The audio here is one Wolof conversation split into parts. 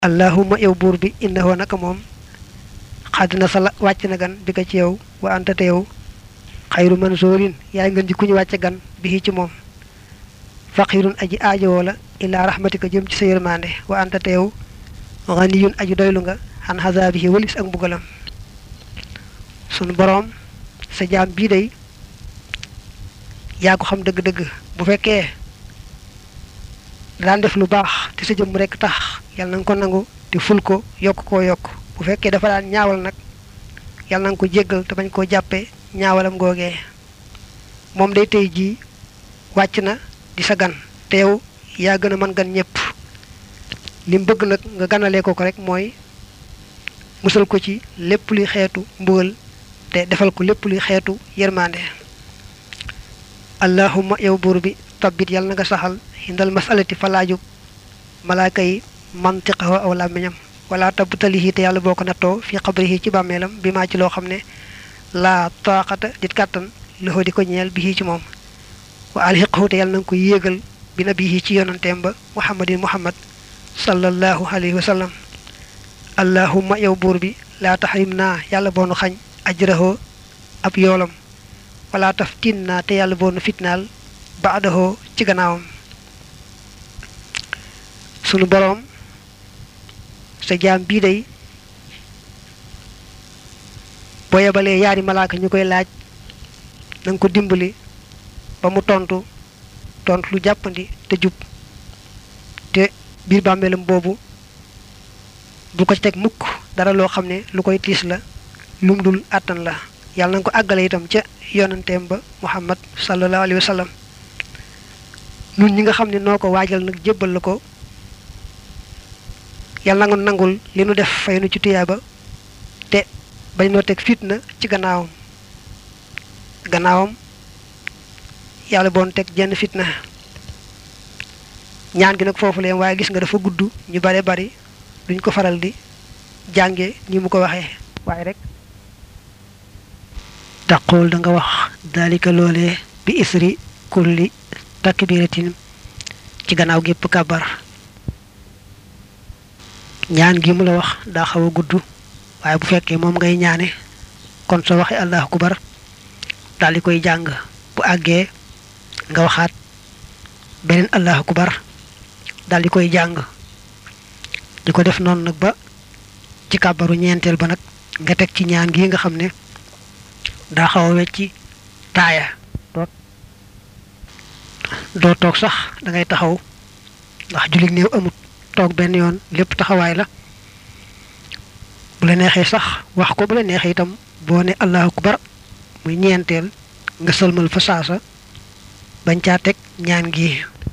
allahumma yow buur bi innahu naka moom xadd na sala wàcc na gan bi ko ci yow wa anta te yow xayru mansuurin yaay ngeen ji ku ñu wàcce gan bi ci moom faqirun aji aajowoo la illaa rahmatika jëm ci sa yërmande wa anta te yow ganiyun aji doylu nga xan xasaabihi walis ak mbugalam sunu boroom sa jaam bii day yaa ko xam dëgg-dëgg bu fekkee daan def lu baax te sa jëmm rekk tax yàlla na nga ko nangu te ful ko yokk koo yokk bu fekkee dafa daan ñaawal nag yàlla na nga ko jéggal te bañ koo jàppee ñaawalam googee moom day tey jii wàcc na di sa gan te yow yaa gën a mën gan ñëpp li mu bëgg nag nga ganalee ko ko rek mooy musal ko ci lépp luy xeetu mbugal te defal ko lépp luy xeetu yërmande allahumma yow buur bi tabbit yàlla na nga saxal hindal masalati falaaju malaaka yi mantiqahu aw làmmiñam wala tabtalihi te yàlla boo ko nattoo fi xabrihi ci bàmmeelam bi maa ci loo xam ne laa taaxata dit kàttan loxo di ko ñeel bi ci moom wa alxiqahu te yàlla na nga ko yéegal bi nabihi ci yonanteem ba muhammadin muhammad sallallahu alayhi wa sallam allahumma yow buur bi laa taxrim naa yàlla boonu xañ ajraho ab yoolam wala taftin naa te yàlla boonu fitnaal baadahoo ci gannaawam sunu boroom sa jaam bii day boo yebalee yaari malaaka ñu koy laaj na nga ko dimbali ba mu tontu tontu lu jàppandi te jub te biir bàmmeelam boobu bu ko teg mukk dara loo xam ne lu koy tiis la lum dul àttan la yàlla na nga ko àggale itam ca yonanteem ba muhammad sallallahu alayhi wa sallam nun ñi nga xam ne noo ko waajal nag jébbal la ko yàlla na nga nangul li nu def fay nu ci tuyaaba te bañ noo teg fitna ci gannaawam gannaawam yàlla boon teg jenn fitna ñaan gi nag foofu leen waaye gis nga dafa gudd ñu bare bari duñ ko faral di jànge ni mu ko waxee waaye rek taqul da nga wax dalika loolee bi isri kulli takbiratin ci gannaaw gépp kàbbar ñaan gi mu la wax daa xaw a gudd waaye bu fekkee moom ngay ñaane kon soo waxee allahu akbar daal di koy jàng bu àggee nga waxaat beneen allahu akbar daal di koy jàng di ko def noonu nag ba ci kàbbaru ñeenteel ba nag nga teg ci ñaan gi nga xam ne daa xaw a wecci taaya doo toog sax da ngay taxaw ndax jullit néew amut toog benn yoon lépp taxawaay la bu la neexee sax wax ko bu la neexee itam boo ne allahu akbar muy ñeenteel nga sëlmal fa saasa bañ caa teg ñaan gi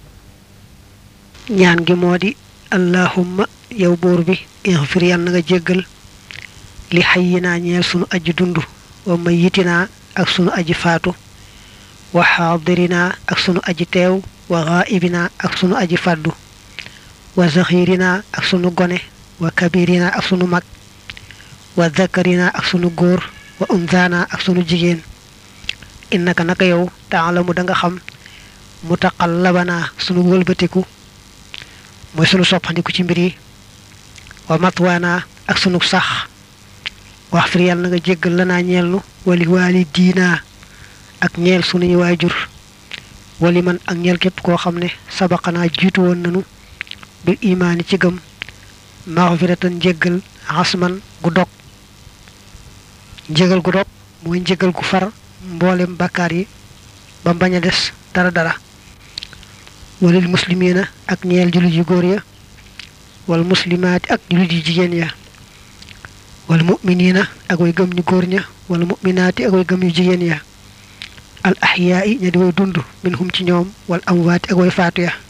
ñaan gi moo di allahumma yow buur bi ixfir yal na nga jéggal li xayyinaa ñeel sunu aji dund wa mayitinaa ak sunu aji faatu wa xaadirinaa ak sunu aji teew wa xaayibinaa ak sunu aji fàddu wa zaxirinaa ak sunu gone wa kabirinaa ak sunu mag wa zakarinaa ak sunu góor wa unzaanaa ak sunu jigéen innaka naka yow taalamu da nga xam mutaqallabanaa sunu wëlbatiku mooy sunu soppandiku ci mbir yi wa matwaanaa ak sunu sax wax fir yàlla na nga jéggal lanaa ñeel nu wali waali diinaa ak ñeel sunuy waajur wali man ak ñeel képp koo xam ne sabaqanaa jiitu woon nanu bil imaani ci gëm maxfiratan njéggal xasman gu dog njégal gu dog mooy njégal gu far mboolem bàkkaar yi ba bañ a des dara dara walil muslimiina ak ñeel jullit yu góor ya wal muslimaati ak jullit yu jigéen ya wal mu'miniina ak way gëm ñu góor ña wal mu'minaati ak way gëm yu jigéen ya al axyaa'i ña di way dund minhum ci ñoom wal amwaati ak way faatu ya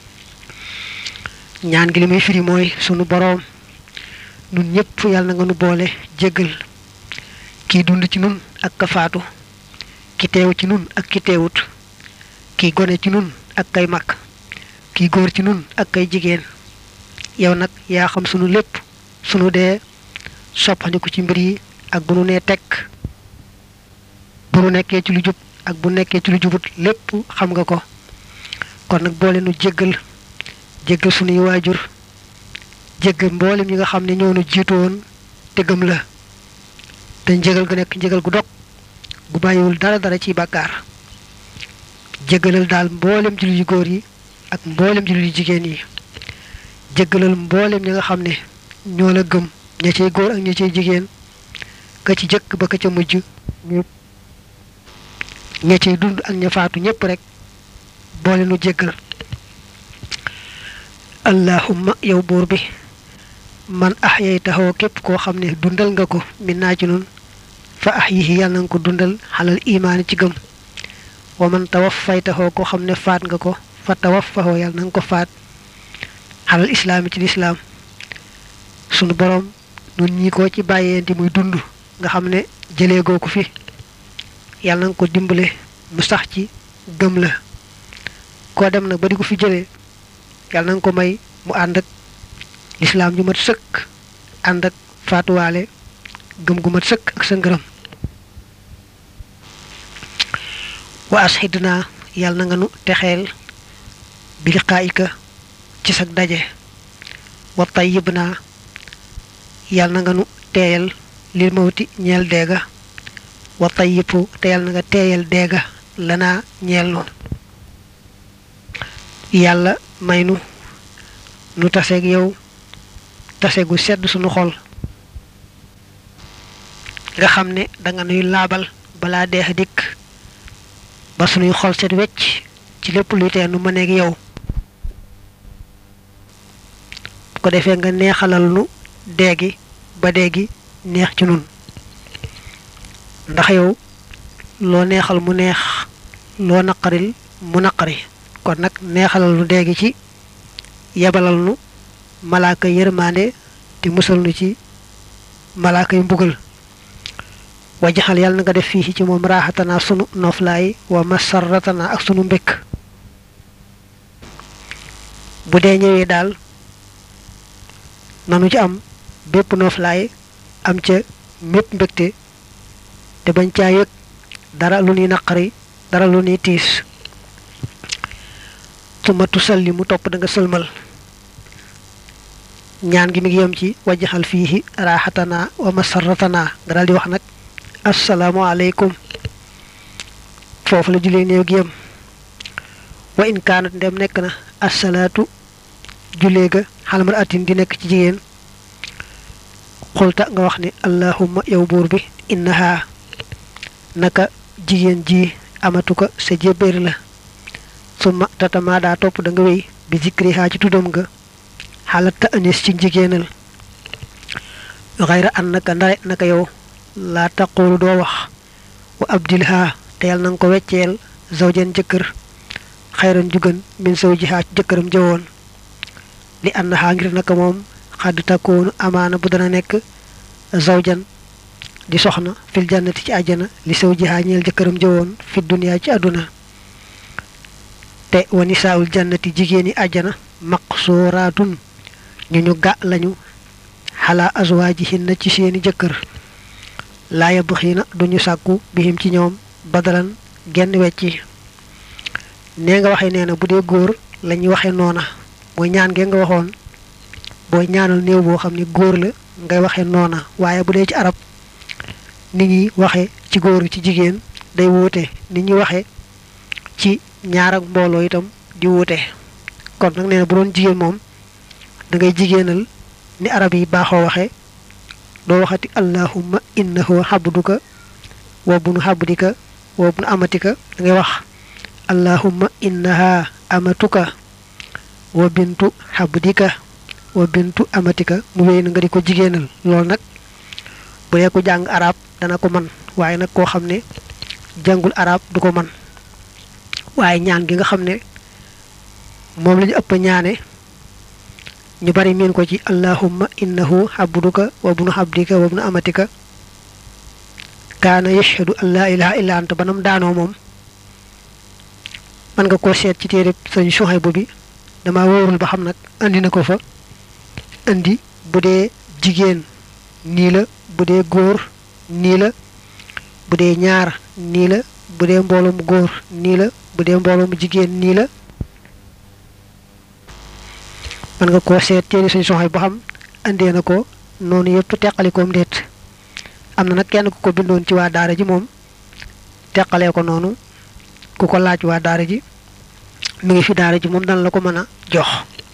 ñaan gi li muy firi mooy sunu boroom nun ñëpp yàlla na nga nu boole jéggal kii dund ci nun ak ka faatu ki teew ci nun ak ki teewut kii gone ci nun ak kay mag kii góor ci nun ak kay jigéen yow nag yaa xam sunu lépp sunu dee soppandiku ci mbir yi ak bu nu nee tekk bu nu nekkee ci lu jub ak bu nekkee ci lu jubut lépp xam nga ko kon nag boole nu jéggal jéggal sunuy waajur jéggal mboolem ñi nga xam ne ñoo nu jiitu woon te gëm la te njëgal gu nekk njëgal gu dog gu bàyyiwul dara dara ci bàkkaar jéggalal daal mboolem jullit yu góor yi ak mboolem jullit yu jigéen yi jéggalal mboolem ñi nga xam ne ñoo la gëm ña cay góor ak ña cay jigéen ka ci jëkk ba ka ca mujj ña cay dund ak ña faatu ñépp rek boole nu jéggal allahumma yow buur bi man ahyaytahu képp koo xam ne dundal nga ko min naa ci nun fa ahyihi yàlla nga ko dundal xalal imaani ci gëm wa man tawaffaytahu koo xam ne faat nga ko fa tawaffahu yàlla na nga ko faat xalal islaami ci lislaam sunu borom nun ñi ko ci bàyyeenti muy dund nga xam ne jëlee goo ko fi yàlla na nga ko dimbale mu sax ci gëm la koo dem nag ba di ko fi jëlee yàlla na nga ko may mu ànd ak lislaam ju mat sëkk ànd ak faatuwaale gëm gu mat sëkk ak sa ngërëm wa ashidnaa yàlla na nga nu texeel bi liqaayika ci sag daje wa tayyib naa yàlla na nga nu teeyal lil mawti ñeel deega wa tayyibu te yàlla na nga teeyal deega lanaa ñeel noonu yàlla may nu nu taseeg yow tase gu sedd sunu xol nga xam ne danga nuy laabal balaa deex dikk ba sunuy xol set wecc ci lépp luy tee nu mëneeg yow bu ko defee nga neexalal nu deegi ba deegi neex ci nun ndax yow loo neexal mu neex loo naqaril mu naqari kon nag neexalal nu deegi ci yebalal nu malaaka yërmande te musal nu ci malaaka yu mbugal wajaxal yàlla na nga def fii ci moom raaxatanaa sunu noflaay wa masarratanaa ak sunu mbékk bu dee ñëwee daal nanu ci am bépp noflaay am ca mépp mbégte te bañ caa yëg dara lu ñuy naqari dara lu ñuy tiis suma tusalli mu topp da nga sëlmal ñaan gi mi ngi yem ci wajaxal fii raaxatanaa wa masarratanaa nga daal di wax nag asalaamaaleykum foofu la julee néew gi yem wa in kaanat ndem nekk na asalaatu julee ga xalmar atin di nekk ci jigéen xulta nga wax ni allahumma yow buur bi innaha naka jigéen ji amatu ko sa jébbéer la summa tatamaa daa topp da nga wéy bi zikriha ci tuddam nga xalat ta anis ci jigéenal xayra an naka ndare naka yow laa taqulu doo wax wa abdilha te yàlla na nga ko wecceel zawjan jëkkër xayran jugan min zawjiha ci jëkkëram jëwoon li annaha ngir naka moom xadd takkoonu amaana bu dana nekk zawjan di soxna fil jannati ci àjjana li zawjiha ñeel jëkkëram jëwoon fi duniyaa ci àdduna te wa nisaawul jannati jigéeni àjjana maqsuuraatun ñu ñu gà lañu xalaa azwaajihinna ci seeni jëkkër laa yabxiina duñu sàkku bihim ci ñoom badalan genn wecci nee nga waxe nee na bu dee góor lañuy waxe noona mooy ñaan ngeen nga waxoon booy ñaanal néew boo xam ne góor la ngay waxe noona waaye bu dee ci arab nit ñi waxe ci góor ci jigéen day wuute nit ñi waxe ci ñaar ak mbooloo itam di wuute kon nag nee na bu doon jigéen moom da ngay jigéenal ni arab yi baaxoo waxe doo waxati allahumma innahu xabduka wa bunu xabdika wa bunu amatika da ngay wax allahumma innaha amatuka wa bintu xabdika wa bintu amatika mu wéy na nga di ko jigéenal loolu nag bu dee ko jàng arab dana ko man waaye nag koo xam ne jàngul arab du ko man waaye ñaan gi nga xam ne moom la ñu ëpp ñaane ñu bari miin ko ci allahumma innahu xabduka wa bunu xabdika wa bunu amatika kaana yashhadu an laa ilaha illa anta banam daanoo moom man nga koo seet ci téere sëñ Suhaybu bi dama wóorul ba xam nag andi na ko fa andi bu dee jigéen nii la bu dee góor nii la bu dee ñaar nii la bu dee mbooloo mu góor nii la bu dee mbooloo mu jigéen nii la man nga koo seet téere sëñ Suhaybu ba xam andee na ko noonu yëpp teqalikoom déet am na nag kenn ku ko bindoon ci waa daara ji moom teqalee ko noonu ku ko laaj waa daara ji mi ngi fi daara ji moom dana la ko mën a jox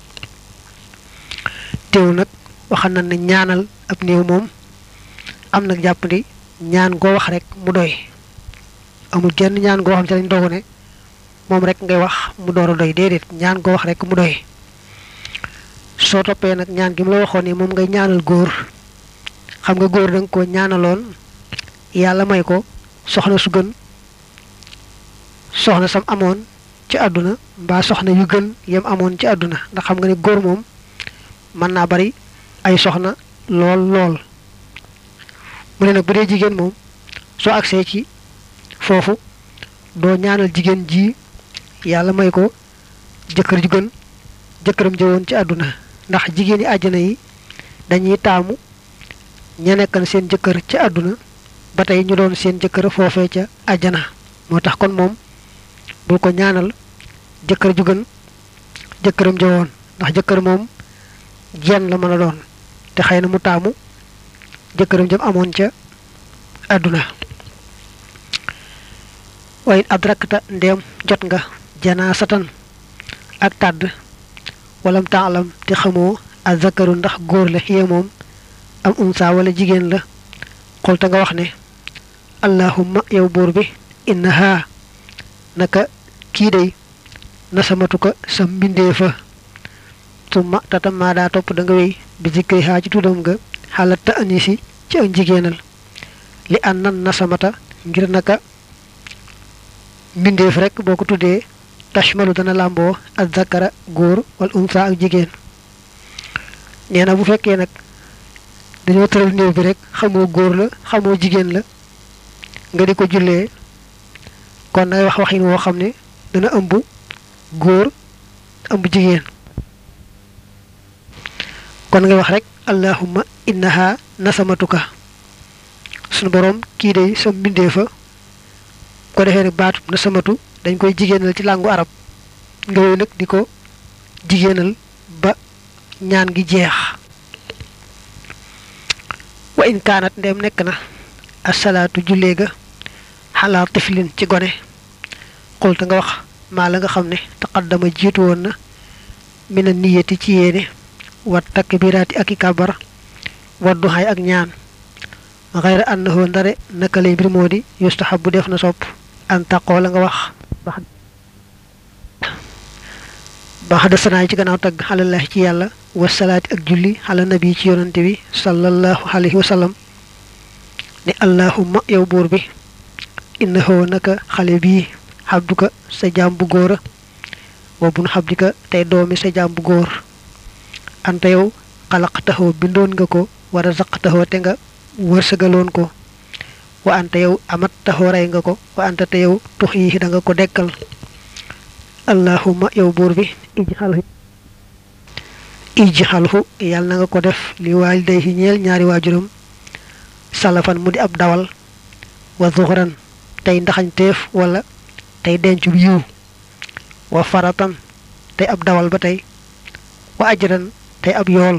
teew nag waxal na ne ñaanal ab néew moom am nag jàppandi ñaan goo wax rek mu doy amul genn ñaan goo xam ci lañ dogu ne moom rek ngay wax mu door a doy déedéet ñaan goo wax rek mu doy soo toppee nag ñaan gi mu la waxoon ni moom ngay ñaanal góor xam nga góor da nga ko ñaanaloon yàlla may ko soxna su gën soxna sam amoon ci àdduna mbaa soxna yu gën yem amoon ci àdduna ndax xam nga ne góor moom mën naa bari ay soxna lool lool mu ne nag bu dee jigéen moom soo agsee ci foofu doo ñaanal jigéen ji yàlla may ko jëkkër ju gën jëkkëram jëwoon ci àdduna ndax jigéen yi àjjana yi dañuy taamu ña nekkan seen jëkkër ci àdduna ba tey ñu doon seen jëkkër foofee ca àjjana moo tax kon moom bul ko ñaanal jëkkër ju gën jëkkëram jëwoon ndax jëkkër moom jenn la mën a doon te xëy na mu taamu jëkkëram jëm amoon ca àdduna waaye adrakta ndéem jot nga janaasatan ak tàdd walam taalam te xamoo a zakaru ndax góor la xiye moom am unsa wala jigéen la xolta nga wax ne allahumma yow buur bi innaha naka kii day nasamatu ko sa mbindee fa summa tatam maa daa topp da nga wéy bi zikri haa ci tuddam nga xalat ta anisi ci ak jigéenal li an nan nasamata ngir naka mbindeef rek boo ko tuddee tashmalu dana làmboo ak zakara góor wal unsa ak jigéen nee na bu fekkee nag dañoo tëral néew bi rek xamoo góor la xamoo jigéen la nga di ko jullee kon ngay wax waxin woo xam ne dana ëmb góor ëmb jigéen kon ngay wax rek allahumma innaha nasamatuka sunu borom kii day sa mbindee fa ko defee nag baatu nasamatu dañ koy jigéenal ci làngu arab nga wéy nag di ko jigéenal ba ñaan gi jeex wa in kaanat ndem nekk na asalaatu jullee ga xalaa tiflin ci gone xulta nga wax maa la nga xam ne taqaddama jiitu woon na mina niyati ci yéene wat takbiraati ak i kabar waddu xay ak ñaan xayra annahu ndare naka lay mbir moo di yustahabu def na sopp an taqoo la nga wax baax da sanaay ci gannaaw tagg xalallahi ci yàlla wasalaati ak julli xala nabi ci yonante bi sallallahu alayhi wa sallam ne allahumma yow buur bi innahu naka xale bii xabduka sa jaam bu góora wa bun xabdika tey doomi sa jaam bu góor anta yow xalaqtaxoo bindoon nga ko war a zaqtaxoo te nga wërsëgaloon ko wa anta yow amat taxoo rey nga ko wa anta te yow tux yi da nga ko dekkal allahumma yow buur bi ijxalhu ijxalhu yàlla na nga ko def li waalidayhi ñeel ñaari waajuram salafan mu di ab dawal wa zuxran tey ndaxañteef wala tey denc bu yiw wa faratan tey ab dawal ba tey wa ajran tey ab yool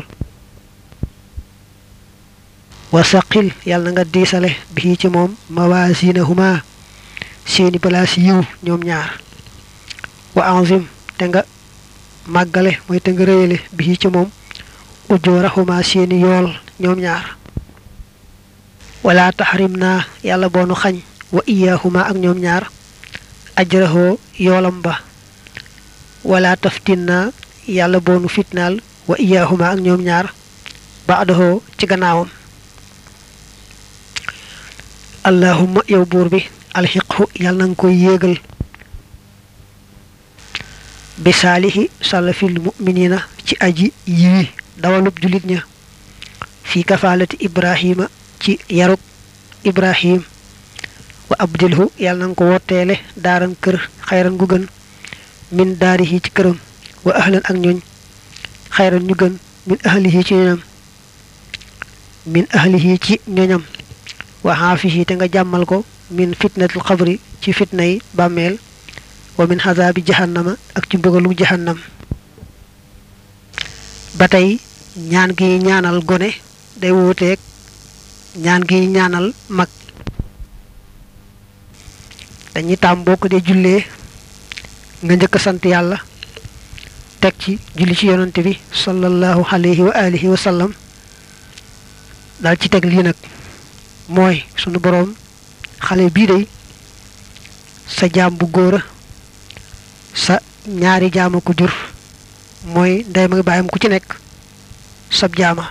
wa saqil yàlla na nga diisale bii ci moom mawasinahuma seeni balaas yiw ñoom ñaar wa anzim te nga màggale mooy te nga réyale bii ci moom ujoorahuma seeni yool ñoom ñaar wala taxrim naa yàlla boonu xañ wa iyaahuma ak ñoom ñaar ajrahoo yoolam ba wala taftin naa yàlla boonu fitnaal wa iyaahuma ak ñoom ñaar baadahoo ci gannaawam allahumma yow buur bi alxiqhu yàlla na nga koy yéegal bi saalihi salafil muminina ci aji yiwi dawalub julit ña fi kafaalati ibrahima ci yarub ibrahim wa abdilhu yàlla na nga ko wotteele daaran kër xayran gu gën min daarihi ci këram wa ahlan ak ñooñ xayran ñu gën min ahlihi ci ñoñam min ahlihi ci ñoñam wa xaafihi te nga jàmmal ko min fitnatul xabri ci fitna yi bàmmeel wa min xazaabi jahannama ak ci mbugalu jahannam ba tey ñaan gi ñaanal gone day wuuteeg ñaan gi ñaanal mag dañuy taam boo ko dee jullee nga njëkk a sant yàlla teg ci julli ci yonante bi sallallahu alayhi wa alihi wa sallam daal ci teg lii nag mooy sunu boroom xale bii day sa jaam bu góor a sa ñaari jaama ko jur mooy ndey ma bàyyam ku ci nekk sab jaama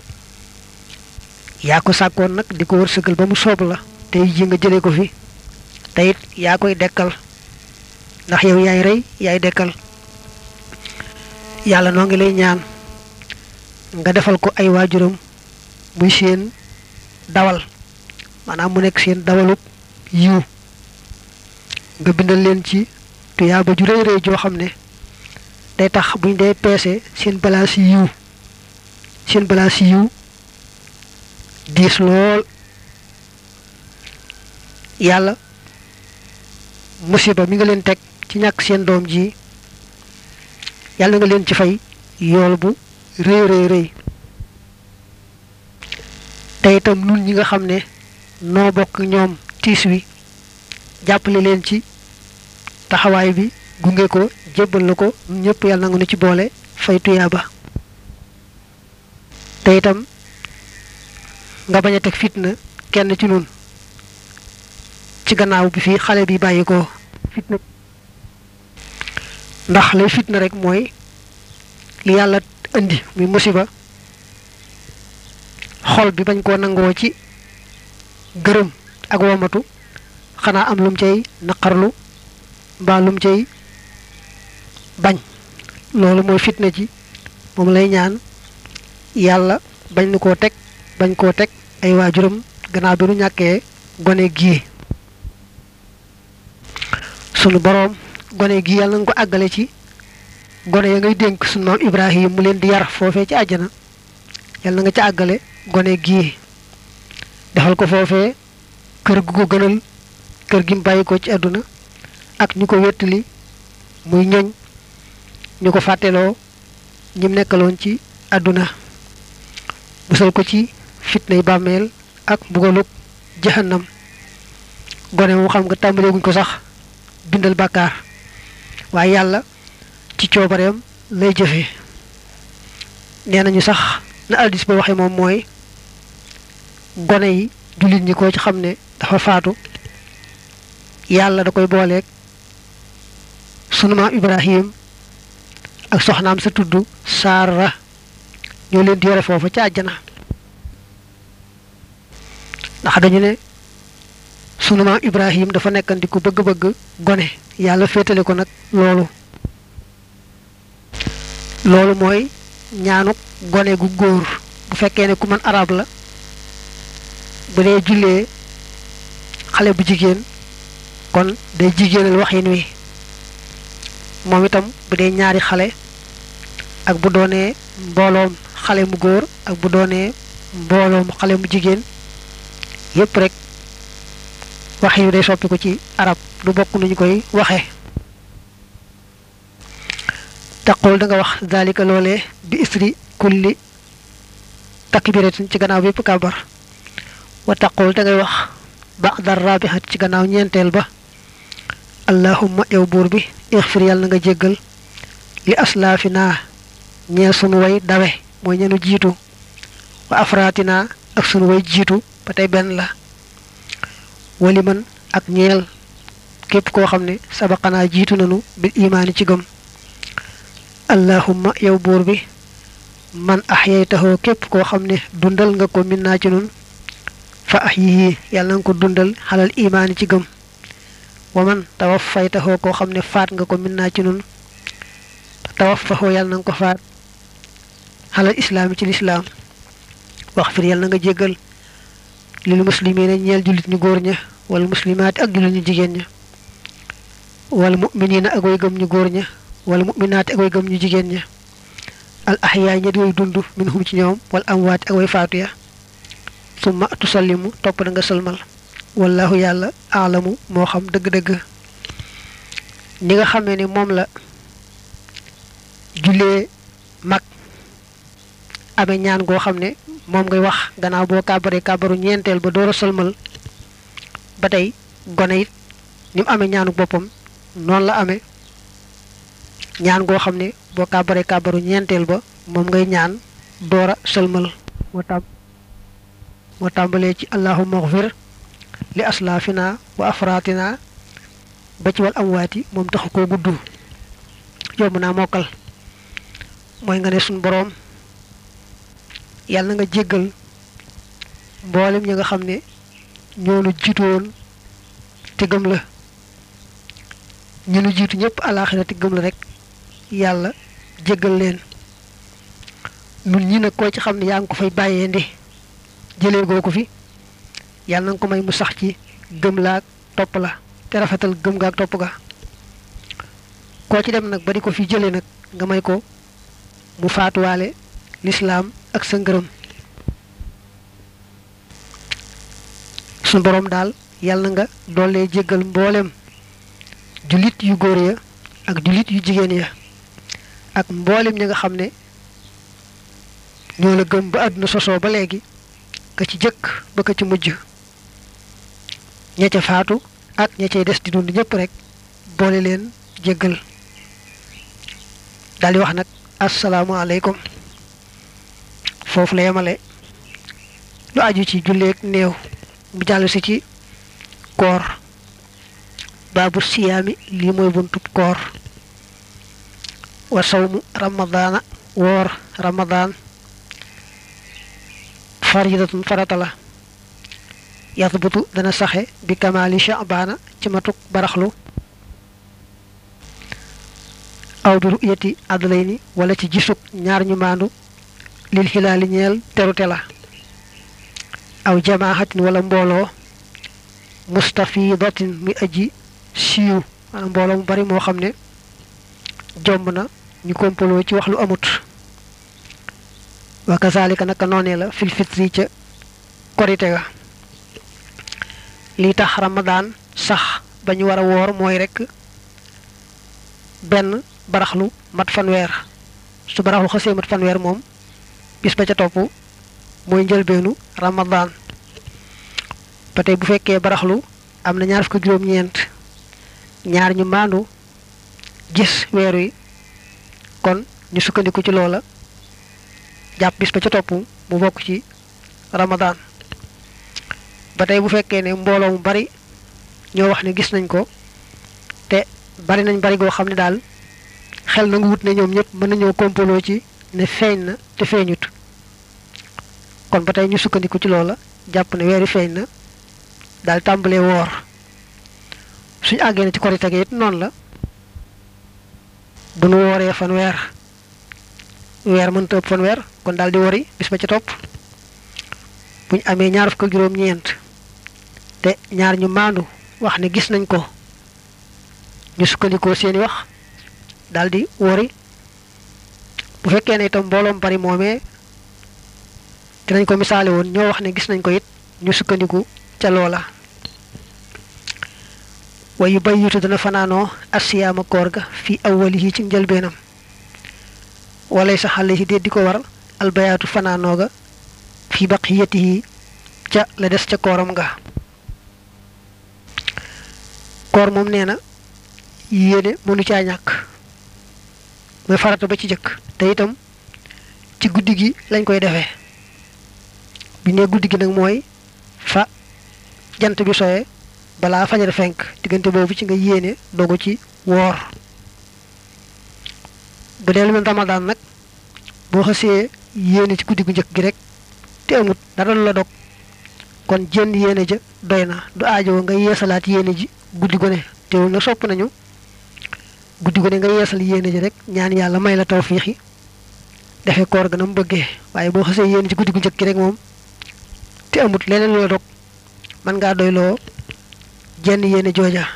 yaa ko sàkkoon nag di ko wërsëgal ba mu soob la tey ji nga jëlee ko fi te it yaa koy dekkal ndax yow yaay rey yaay dekkal yàlla noo ngi lay ñaan nga defal ko ay waajuram muy seen dawal maanaam mu nekk seen dawalub yiw nga bindal leen ci tuyaaba ju rëy rëy joo xam ne day tax buñ dee peese seen balaa si yiw seen balaa si yiw diis lool yàlla musiba mi nga leen teg ci ñàkk seen doom ji yàlla nga leen ci fay yool bu rëy rëy rëy te itam nun ñi nga xam ne noo bokk ñoom tiis wi jàppale leen ci taxawaay bi gunge ko jébbal la ko ñëpp yàlla nga nu ci boole fay tuyaaba te itam nga bañ a teg fitna kenn ci nun ci gannaaw bi fii xale bi bàyyi ko fitna ndax lay fitna rek mooy li yàlla indi muy musiba xol bi bañ koo nangoo ci gërëm ak womatu xanaa am lum cay naqarlu mbaa lum cay bañ loolu mooy fitna ji moom lay ñaan yàlla bañ nu koo teg bañ koo teg ay waajuram gannaaw bi nu ñàkkee gone gii sunu boroom gone gii yàlla nga ko àggale ci gone ya ngay dénk sunu maam Ibrahim mu leen di yar foofee ci àjjana yàlla nga ca àggale gone gii defal ko foofee kër gu ko gënal kër gi mu bàyyi ko ci àdduna ak ñu ko wéttali muy ñoñ ñu ko fàtteloo ñim nekkaloon ci àdduna musal ko ci fitnay bàmmeel ak mbugaluk jahannam gone mu xam nga tàmbaleeguñ ko sax bindal bàkkaar waaye yàlla ci coobareem lay jëfe nee nañu sax na aldis ba waxe moom mooy gone yi jullit ñi ko ci xam ne dafa faatu yàlla da koy booleeg sunu maam ibrahim ak soxnaam sa tudd saara ñoo leen di yore foofa ca àjjana ndax dañu ne sunu maam ibrahim dafa nekkandi ku bëgg-bëgg gone yàlla féetale ko nag loolu loolu mooy ñaanuk gone gu góor bu fekkee ne ku mën arab la bu dee jullee xale bu jigéen kon day jigéenal waxin wi moom itam bu dee ñaari xale ak bu doonee mbooloom xale mu góor ak bu doonee mbooloom xale mu jigéen yépp rek wax yu day soppi ko ci arab du bokk nuñu koy waxe taqul da nga wax dalika loolee bi isri kulli takbiratin ci gannaaw bépp kabar wa taqul da ngay wax ba'da rabihat ci gannaaw ñeenteel ba allahumma yow buur bi ixfir yàlla na nga jéggal li aslaafina ñeel sunu way dawe mooy ñenu jiitu wa afraatina ak sunu way jiitu ba tey benn la wali man ak ñeel képp koo xam ne sabaqanaa jiitu nanu bil imaani ci gëm allahumma yow buur bi man ahyaytahu képp koo xam ne dundal nga ko min naa ci nun fa ahyihi yàlla nga ko dundal xalal imaani ci gëm wa man tawaffaytahu koo xam ne faat nga ko min naa ci nun tawaffahu yàlla na nga ko faat xalal islaami ci lislaam wax fir yàlla na nga jéggal lil muslimiina ñeel jullit ñu góor ña wala muslimaati ak jullit ñu jigéen ña wala mu'miniina ak way gëm ñu góor ña wala mu'minaati ak way gëm ñu jigéen ña al ahyaay ña di way dund minhum ci ñoom wala amwaati ak way faatu ya summa tusallimu topp da nga sëlmal wallahu yàlla aalamu moo xam dëgg-dëgg ni nga xamee ne moom la jullee mag amee ñaan goo xam ne moom ngay wax gannaaw boo kàbbaree kàbbaru ñeenteel ba door a sëlmal ba tey gone it ni mu amee ñaanu boppam noonu la amee ñaan goo xam ne boo kàbbaree kàbbaru ñeenteel ba moom ngay ñaan door a sëlmal moo tam moo tàmbalee ci allahumma xfir li aslaafina wa afraatina ba ci wal amwaati moom taxu koo gudd yomb naa mokkal mooy nga ne suñ boroom yàlla na nga jéggal mboolem ñi nga xam ne ñoonu jiitu woon te gëm la ñu nu jiitu ñëpp alaaxira te gëm la rek yàlla jéggal leen nun ñi nag koo ci xam ne yaa ngi ko fay bàyyee ndi jëlee goo ko fi yàlla na nga ko may mu sax ci gëm la ak topp la te rafetal gëm ga ak topp ga koo ci dem nag ba di ko fi jëlee nag nga may ko mu faatuwaale lislaam ak sa ngërëm suñ boroom daal yàlla na nga doole jéggal mboolem jullit yu góor ya ak jullit yu jigéen ya ak mboolem ñi nga xam ne ñoo la gëm ba àdduna sosoo ba léegi ka ci jëkk ba ka ci mujj ña ca faatu ak ña cay des di dund ñëpp rek boole leen jéggal daldi wax nag asalaamaaleykum foofu la yemale lu aju ci julleeg néew mu jàll si ci koor baabu siyaami lii mooy buntub koor wa sawmu ramadaana woor ramadaan faridatun farata la yasbutu dana saxe bi kamaali sha'baana ci matuk baraxlu aw bi ru'yati adlayni wala ci gisug ñaar ñu maandu lil xilaali ñeel terute la aw jamaahatin wala mbooloo mustafidatin muy aji siiw maanaam mbooloo mu bari moo xam ne jomb na ñu kompaloo ci wax lu amut wa kazalika naka noonee la fil fitri ca korite ga lii tax ramadaan sax ba ñu war a woor mooy rekk benn baraxlu mat fanweer su baraxlu xasee mat fanweer moom bis ba ca topp mooy njëlbeenu ramadaan ba tey bu fekkee baraxlu am na ñaar fukki juróom-ñeent ñaar ñu maandu gis weer wi kon ñu sukkandiku ci loola jàpp bis ba ca topp mu bokk ci ramadaan ba tey bu fekkee ne mbooloo mu bari ñoo wax ne gis nañ ko te bari nañ bari goo xam ne daal xel na nga wut ne ñoom ñëpp mën nañoo kompaloo ci ne feeñ na te feeñut kon ba tey ñu sukkandiku ci loola jàpp ne weeri feeñ na daal tàmbalee woor suñu àggee na ci korite gi it noonu la bu nu wooree fan weer weer mënta ëpp fan weer kon daal di wori bis ba ca topp buñ amee ñaar fukk ak juróom-ñeent te ñaar ñu maandu wax ne gis nañ ko ñu sukkandikoo seeni wax daal di wori bu fekkee ne itam mbooloom bari moomee dinañ ko misaale woon ñoo wax ne gis nañ ko it ñu sukkandiku ca loola wa yu bayyitu dana fanaanoo asiyaama koor ga fi awwalihi ci njëlbeenam walay sa xale yi di ko war albayaatu fanaanoo ga fi baqiyatihi ca la des ca kooram ga koor moom nee na yéene mënu caa ñàkk mooy farata ba ci jëkk te itam ci guddi gi lañ koy defee bi ne guddi gi nag mooy fa jant bi soye balaa fajar fenk diggante boobu ci nga yéene dogu ci woor bu dee lu mel ramadaan nag boo xasee yéene ci guddi gu njëkk gi rek te amut dara lu la dog kon jenn yéene ja doy na du aajowoo nga yeesalaat yéene ji guddi gu ne teewul na sopp nañu guddi gu ne nga yeesal yéene ji rek ñaan yàlla may la tawfiix yi defee koor ga na mu bëggee waaye boo xasee yéene ci guddi gu njëkk gi rek moom te amut leneen lu la dog mën ngaa doyloo jenn yéene jooja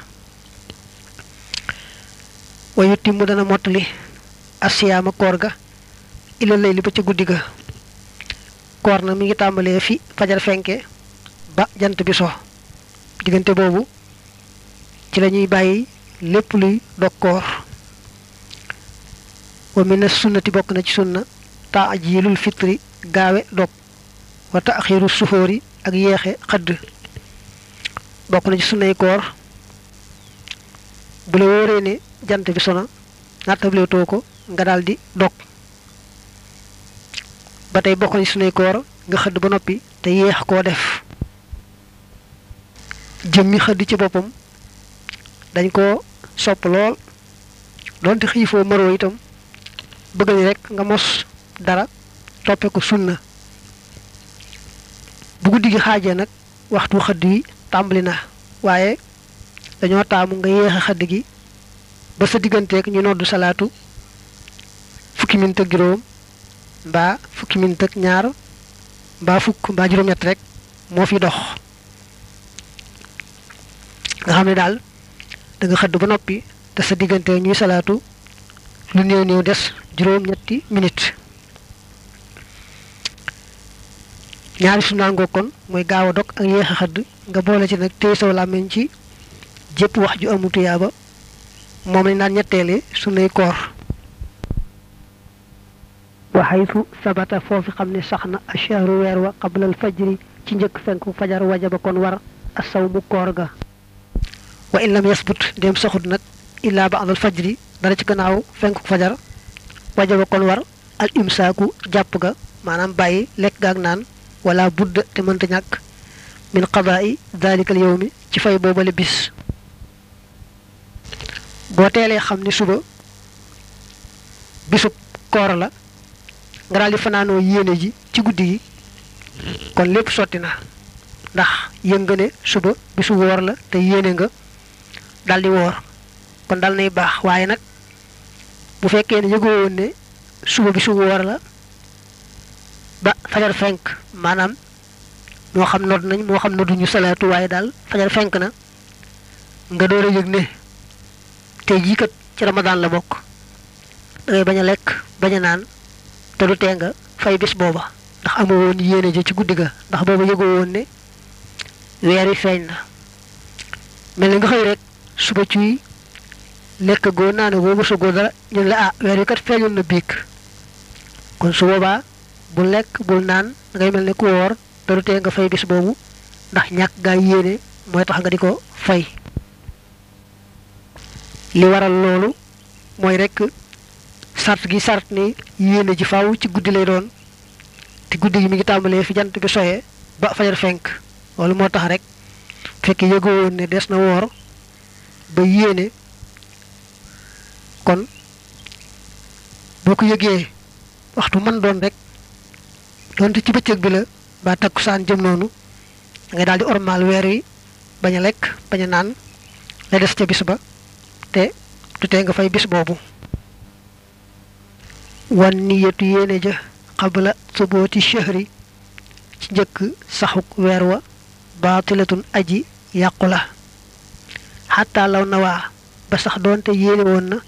wayuti mu dana mottali asiyaama koor ga ila lay li ba ca guddi ga koor na mi ngi tàmbalee fi fajar fenke ba jant bi so diggante boobu ci la ñuy bàyyi lépp luy dog koor wa mina sunnati bokk na ci sunna taajilul fitri gaawe dog wa taaxiru suxóori ak yeexe xëdd bokk na ci sunnay koor bu la wóoree ne jant bi sona nattable too ko nga daal di dog ba tey bokk na ci sunnay koor nga xëdd ba noppi te yeex koo def jëmmi xëdd ci boppam dañ ko sopp lool doonte xiifoo maroo itam bëgg ni rek nga mos dara toppe ko sunna bu guddi gi xaajee nag waxtu xëdd wi tàmbali na waaye dañoo taamu nga yéexe xëdd gi ba sa digganteeg ñu noddu salaatu fukki minit ak juróom mbaa fukki minit ak ñaar mbaa fukk mbaa juróom-ñett rek moo fi dox nga xam ne daal da nga xëdd ba noppi te sa diggante ñuy salaatu lu néew néew des juróom-ñetti minit ñaari sunnaangoo kon mooy gaaw a dog ak yéex a xëdd nga boole ci nag téye saw làmmiñ ci jépp wax ju amul tuyaaba moom lañ naan ñetteele sunnay koor waxaytu sabata foofi xam ne sax na ashahru weer wa qablal fajri ci njëkk fenku fajar wajaba kon war asaw mu koor ga wa in lam yasbut dem saxut nag illaa ba'dal fajri dara ci gannaaw fenku fajar wajaba kon war al imsaaku jàpp ga maanaam bàyyi lekk gaag naan wala budd te mënta ñàkk min qadaa'i dalikal yawmi ci fay boobale bis boo teelee xam ni suba bisub koor la nga daal di fanaanoo yéene ji ci guddi gi kon lépp sotti na ndax yëng nga ne suba bisu woor la te yéene nga daal di woor kon dal nay baax waaye nag bu fekkee ne yëgoo woon ne suba bisu woor la ba fajar fenk maanaam moo xam nodd nañ moo xam nodduñu salaatu waaye daal fajar fenk na nga door a yëg ne tey jii kat ci ramadaan la bokk da ngay bañ a lekk bañ a naan te du tee nga fay bis booba ndax amoo woon yéene ji ci guddi ga ndax booba yëgoo woon ne weer wi feeñ na mel ni nga xëy rek suba ciy lekk goo naane goo mësagoo dara ñu ne la ah weer wi kat feeñoon na biig kon su boobaa bul lekk bul naan da ngay mel ne ku woor te du tee nga fay bis boobu ndax ñàkk gaa yéene mooy tax nga di ko fay li waral loolu mooy rek sart gi sart ni yéene ji faaw ci guddi lay doon te guddi gi mi ngi tàmbalee fi jant bi soyee ba fajar fenk loolu moo tax rek fekk yëgoo woon ne des na woor ba yéene kon boo ko yëgee waxtu mën doon rek doonte ci bëccëg bi la ba takkusaan jëm noonu da ngay daal di ormaal weer wi bañ a lekk bañ a naan la des ca bis ba te du tee nga fay bis boobu wan niyatu yéene ja xabla subooti shahri ci njëkk saxuk weer wa baatilatun aji yàqu la xataa law na waa ba sax doonte yéene woon na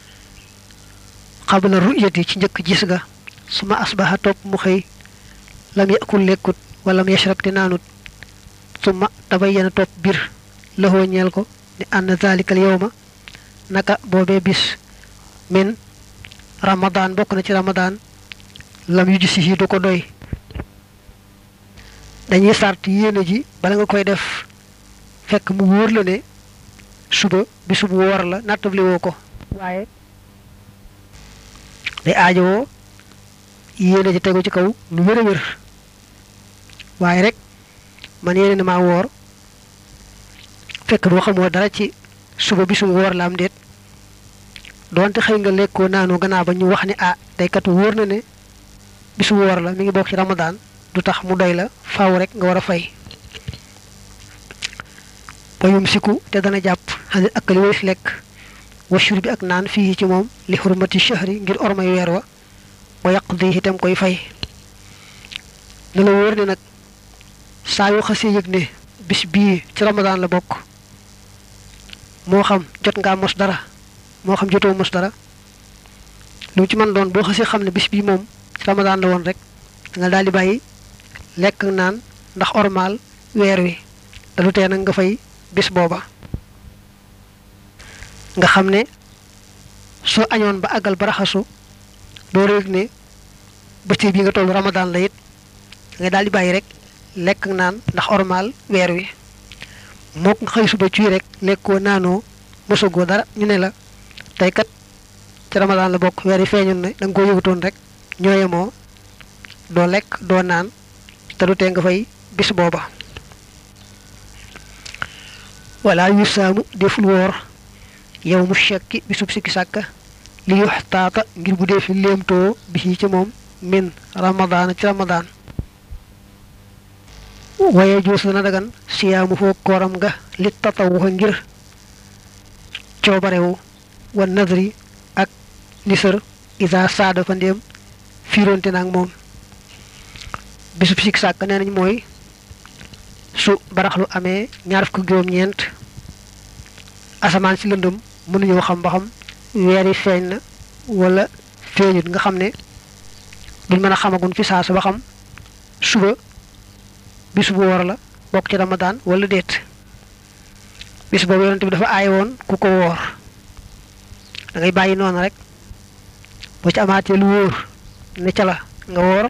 xabla ruyati ci njëkk gis ga suma asbaxa topp mu xëy lam yakul lekkut wala mu yashrab te naanut suma tabayyana topp bir laxoo ñeel ko ni ànd zalikal yawma naka boobee bis min ramadan bokk na ci ramadan lam yu gis yi du ko doy dañuy sart yéene ji bala nga koy def fekk mu wóor la ne suba bisu bu woor la nattabli woo ko waaye day aajowoo yéene ji tegu ci kaw lu wér a wér waaye rek man yéene na maa woor fekk boo xamoo dara ci suba bisu bu woor la am déet doonte xëy nga lekkoo naanoo gannaaw ba ñu wax ne ah day kat wóor na ne bisu woor la mi ngi bokk ci ramadaan du tax mu doy la faaw rek nga war a fay wayum siku te dana jàpp xanit ak li walis lekk washur bi ak naan fii ci moom li xurmati shahri ngir ormay weer wa wa yaqdi itam koy fay ne la wóor ne nag saa yoo xasee yëg ne bis bii ci ramadaan la bokk moo xam jot ngaa mos dara moo xam jotoo mos dara lu ci mën doon boo xasee xam ne bis bii moom ci ramadaan la woon rek nga daal di bàyyi lekk naan ndax ormaal weer wi da du tee nag nga fay bis booba nga xam ne soo añoon ba àggal ba raxasu doo réeg ne bëccëg bi nga toll ramadan la it nga daal di bàyyi rek lekk ak naan ndax ormal weer wi mook nga xëy suba cuy rek lekkoo naanoo mosagoo dara ñu ne la tey kat ci ramadan la bokk weer yi feeñoon ne da nga koo yëgutoon rek ñooyemoo doo lekk doo naan te du tee nga fay bis booba wala yu saamu deful woor yow mu shakki bisub sikki sàkka li yox taata ngir bu dee fi léemtoo bi ci moom min ramadaan ci ramadaan waaye joos dana dagan siyaamu foo kooram nga li tatawuxa ngir coobarewu wa nadri ak nisër isa saada fa ndéem fiironte naag moom bisub sikki sàkk nee nañ mooy su baraxlu amee ñaar fukk juróom-ñeent asamaan si lëndëm mënuñoo xam ba xam weer yi feeñ na wala feeñut nga xam ne duñ mën a xamagun fi saa sa ba xam suba bis bu woor la bokk ci ramadaan wala déet bis boobu yonent bi dafa aay woon ku ko woor da ngay bàyyi noonu rek boo ci amaatee lu wóor ne ca la nga woor